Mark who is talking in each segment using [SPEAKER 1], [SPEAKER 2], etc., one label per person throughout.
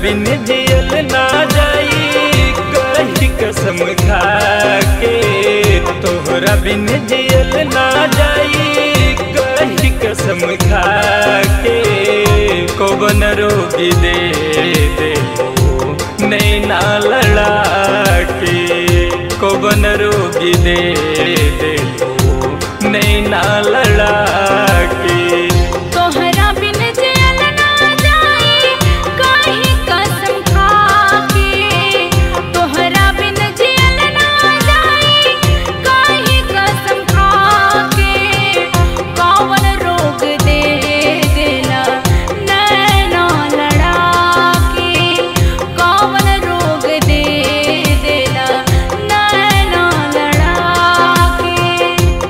[SPEAKER 1] बिन जियल ना जाई कही कसम खा के तोहरा बिन जियल ना जाई कही कसम खा के कौन रोगी दे दे नैना लड़ा के कौन रोगी दे दे नैना लड़ा के
[SPEAKER 2] तोहरा बिन जियल ना जाई काहे कसम खा के तोहरा बिन जियल ना जाई काहे कसम खा के कौन रोग दे देला नैना लड़ा के कौन रोग दे देला नैना लड़ा के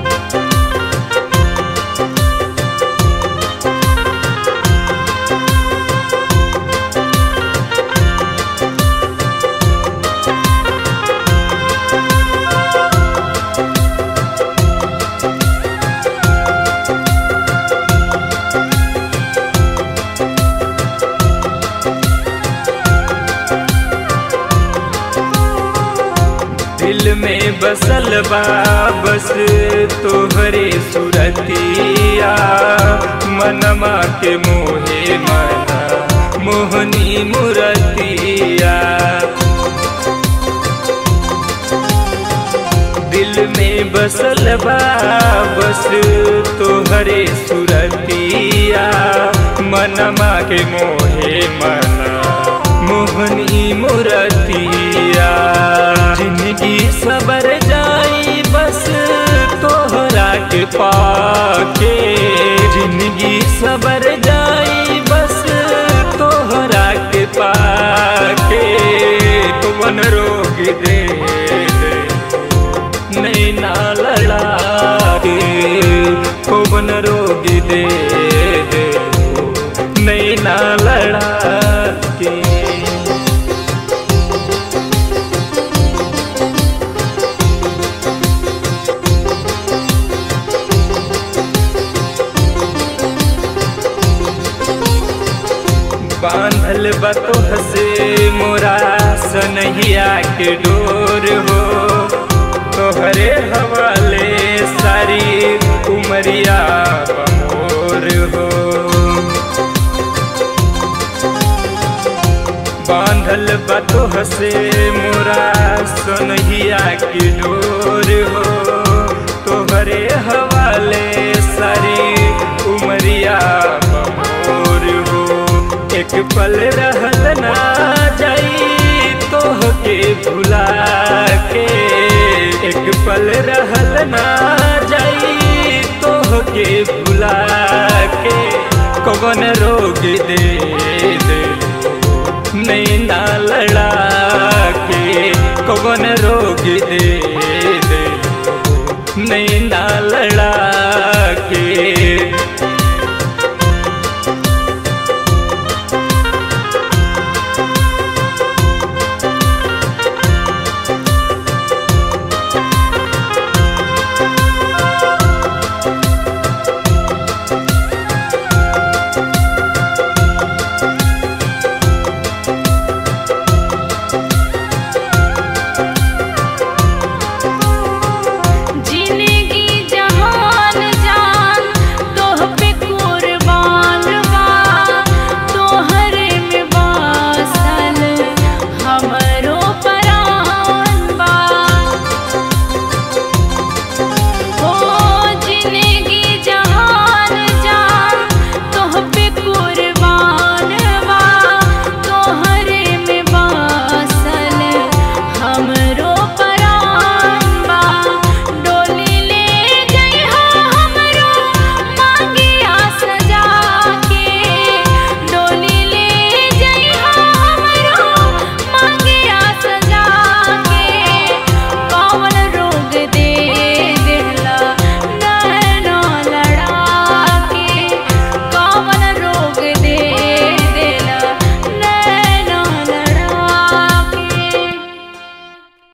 [SPEAKER 1] दिल में बसल बा बस तोहरे सुरतिया मनमा के मोहे मना मोहनी मुरतिया दिल में बसल बा बस तोहरे सुरतिया मनमा के मोहे मना मोहनी मुरतिया जिंदगी सबर जाई बस तोहरा के पाके जिंदगी सबर जाई बस तोहरा के पाके कौन रोग दे दे नैना लड़ा के कौन रोग दे दे नैना लड़ा के बांधल बतोह से मोरा सनहिया के डोर हो तोहरे हवाले सारी उमरिया बमोर हो बांधल बतोह से मोरा सनहिया के डोर हो तोहरे हवाले सारी उमरिया बमोर हो एक पल रहल ना जाई तोह के भुला के एक पल रहल ना जाई तोह के भुला के कौन रोग दे दे नैना लड़ा के कौन रोग दे